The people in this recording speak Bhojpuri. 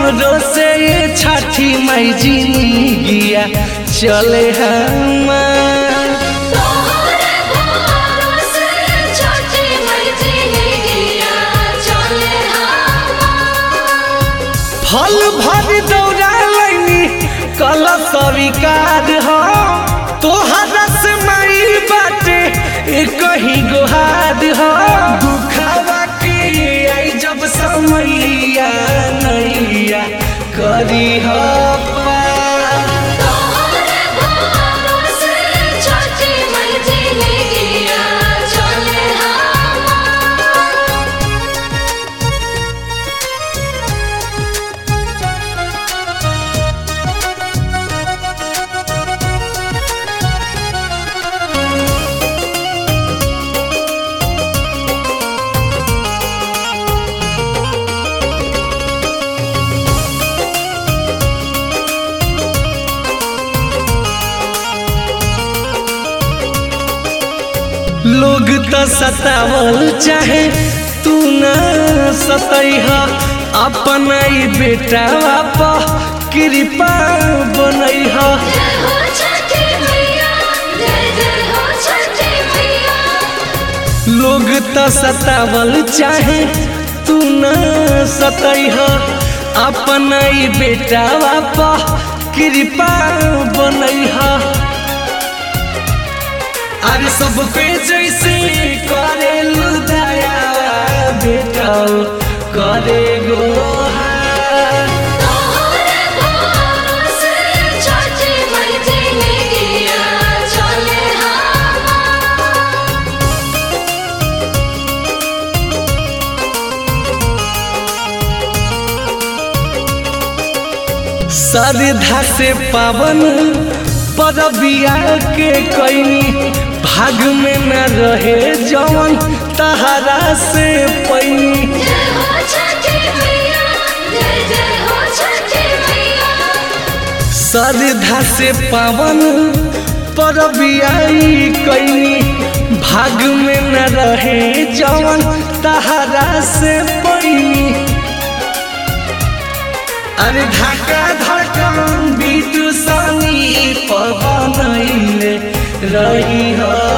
हमरो से ये छठी मई जिंदगिया चले हमार तोहरे भरोसे छठी मई जिंदगिया चले हमार फल भर दौड़ा लैनी कल स्वीकार हो तोहरा से माई बाटे एक ही गुहार हो दुखावा के आई जब समैया नैया करी हो पार। तोहरे भरोसे छठी मई जिंदगिया चले हमार लोग तो सतावल चाहे तू न सतैह अपना ही बेटा प कृपा बनैह जय हो छठी मैया जय जय हो छठी मैया लोग तो सतावल चाहे तू न सतैह अपना ही बेटा प कृपा बनैह अरे सब पे जैसे करे दया बेटा करे गोहार तोहरे भरोसे छठी मई जिंदगिया चले हमार श्रद्धा से पावन परबिया के कैनी भाग में न रहे जवन तहरा से पैनी जय हो छठी मैया जय जय हो छठी मैया श्रद्धा से पावन परबिया कैनी भाग में न रहे जवन तहरा से पैनी अरे धक्का धक्का बीटू सनी पवनैले रही हो